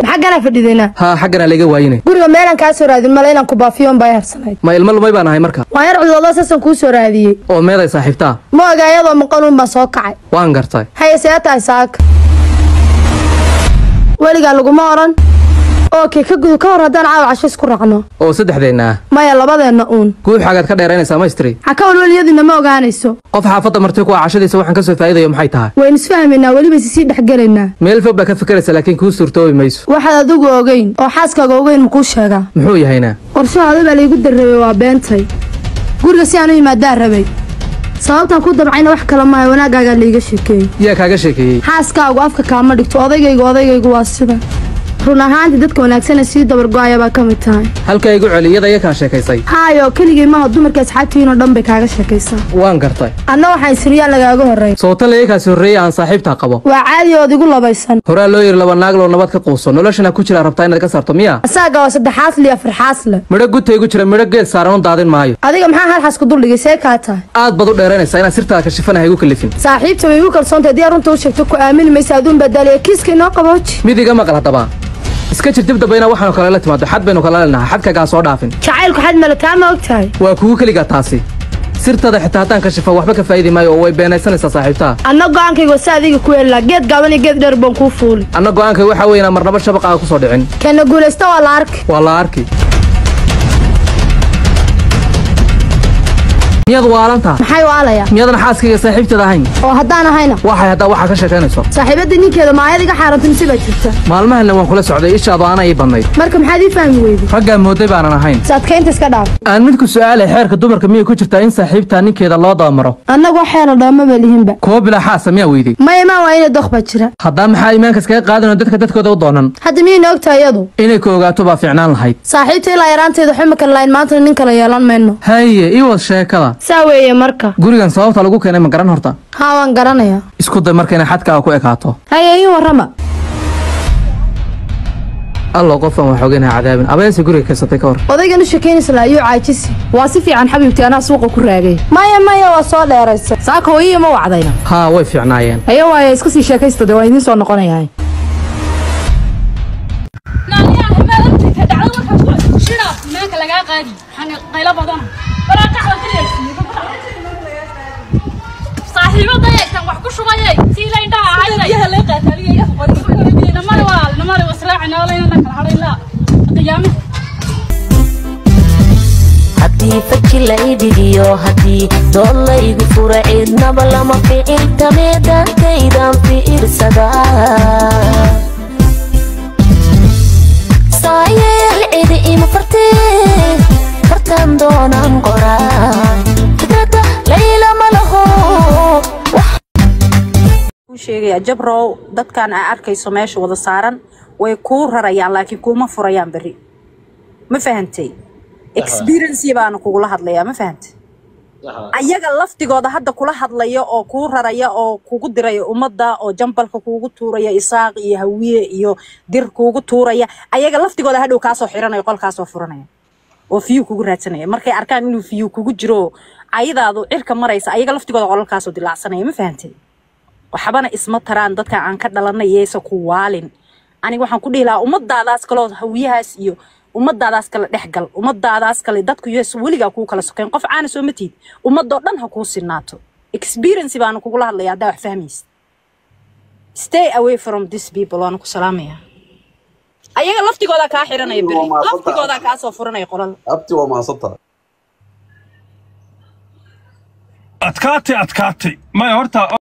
maxagganaa fadhidayna haa xaggana layga waayine guriga meelaan kaa soo raadin male inaan ku baafiyoon baa harsanayd ma ilmo lumay baan ahay marka waan yar cudoodo saasan kuu soo raadiyey oo meeday saaxiibtaa ma oga iyadoo maqanuun baan soo kacay waan gartay haye see tahay saaka weligaa laguma odhan ookey ka gudu ka hor haddaan caawa casho isku raacno oo saddexdeenna ah maya labadeenna uun guuxaagaad ka dheeraynaysaa maystri ha ka walwelyadiina ma ogaanayso qof xaafadda marti ku ah cashadiisa waxaan ka soo faa'iidayo maxay tahay waynu isfahmaynaa weliba sisii dhexgelaynaa meel fog baa ka fikiraysa laakiin kuu suurtoobi mayso waxaad adigu ogeyn oo xaaskaaga ogeyn makuu sheegaa muxuu yahayna qorshahaada baa laygu darrabay waa beentay guriga si aan u yimaadaan rabay sababtaan ku dabcayna wax kale maayo wanaaggaagaa layga sheekeeyey yaa kaaga sheekeeyey xaaskaagu afka kaama dhigto odaygaygu odaygaygu waa sida run ahaantii dadka wanaagsane sii dabargo-aya baa ka mid tahay halkaa igu celi iyada iya kaa sheekaysay haayo keligay maaha dumarka asxaabtihiinoo dhan bay kaaga sheekaysaa waan gartay anna waxaan isriyaan lagaaga horreyn sootan laga kaasi horreeyey aan saaxiibtaa qabo waa caadi ood igu labaysan horaa loo yiri laba naag loo nabad ka quuso noloshana ku jira rabtaa inaad ka saarto miya asaaga waa saddexaasle iyo afarxaasle midho gutaygu jira midho geed saaran u daadin maayo adiga maxaa halxaas ku duldhigay see kaa tahay aad baad u dheeraynaysaa inaad sirtaada kashifanaha igu kalifin saaxiibta way igu kalsoontahay haddii runta u sheegto ku aamini maysa aduun badaaliya kiiska inoo qabooji mid iga maqal haddaba iska jir dib dambe inaa waxaanu kale la timaado xad baynu kala leenahay xadkagaa soo dhaafin jacaylku xad male taa ma og tahay waa kugu keligaa taasi sirtada xitaa haddaan kashifo waxba ka faa'idi maayo oo way beenaysanaysaa saaxiibtaa anna go-aankayga si adiga ku helaa geed gaaban iyo geed dheer baan kuu fuuli anna go'aankay waxaa weeye inaan marnaba shabaqaaga ku soo dhicin keena guulaysta waa la arki waa la arki miyaad waalantaa maxay waalaya miyaadan xaaskayga saaxiibteeda ahayn oo haddaan ahayna waxay haddaa waxaa ka sheekaynayso saaxiibadda ninkeeda maayad iga xaarantay mise baa jirta maalmahanna waan kula socday ishaadu aana ii badnayd marka maxaad ii fahmi weyday raggaa mooday baanan ahayn is adkaynta iska dhaaf aan midku su'aalay xeerka dumarka miyay ku jirtaa in saaxiibtaa ninkeeda loo dabamaro annagu waxeena dhoomaba lihinba kuwo bilaa xaasa miyaa weydey maya maa waa inay doq baa jira haddaa maxaa iimaanka iskaga qaadanoo dadka dadkooda u doonan hadda miyayna ogtahay iyadu inay ku ogaato baa fiicnaan lahayd saaxiibta ilaa yaraanteeda xuma kale lahayn maantana nin kale yeelan mayno haye ii wad sheekada saa weeye marka gurigan sababta lagu keenay ma garan horta haa waan garanayaa isku day marka inay xadkaaga ku ekaato haye ii warrama allo qofan waa xooganaha cadaabin abeese guriga kaysatay ka hor odaygan u sheekaynaysa la ayuu caajisi waa si fiican xabiibti anaa suuqa ku raagay maya maya waa soo dheeraysa saaka hooyiya ma wacdayna haa way fiicnaayeen haya waaya iska sii sheekaysta de waa idiin soo noqonayaa saaxiibada eegtan wax ku shubayay sii la indhaha ahayday namari walaal namari wasraaci noolayna la kala hadhay la qiyaamaha haddii faji la idhigiyo haddii dood la igu fura cidnaba lama ficiltamee daankaydan fiirsadaa saayeel cidi ima fartee fartan doonaan qoraa fikrada layla ma laho kuu sheegaya jabrow dadkan aa arkayso meesha wada saaran way kuu rarayaan laakiin kuuma furayaan berri ma fahantay experience baana kugula hadlayaa ma fahantay ayaga laftigooda hadda kula hadlaya oo kuu raraya oo kugu diraya ummadda oo jambalka kuugu tuuraya isaaq iyo hawiye iyo dir kuugu tuuraya ayaga laftigooda hadhow kaasoo xiranaya qolkaasoo furanaya oo fiyu kugu raadsanaya markay arkaan inuu fiyu kugu jiro ayadaadu cirka maraysa ayaga laftigooda qolalkaasoo dilaacsanaya ma fahantay waxbana isma taraan dadka aan ka dhalanay yeesa ku waalin aniga waxaan ku dhihi lahaa ummadaadaas kaloo hawiyahaas iyo ummadaadaas kale dhexgal ummadaadaas kale dadku yees weligaa kuu kala sokeyn qof caana soo matid ummadoo dhan ha kuu sinaato experience baana kugula hadlaya haddaa wax fahmaysid stay away from this people waana ku salaamaya ayaga laftigoodaa kaa xiranaya beri laftigoodaa kaasoo furanaya qolal abti waa maasantahay adkaatay adkaatay maya horta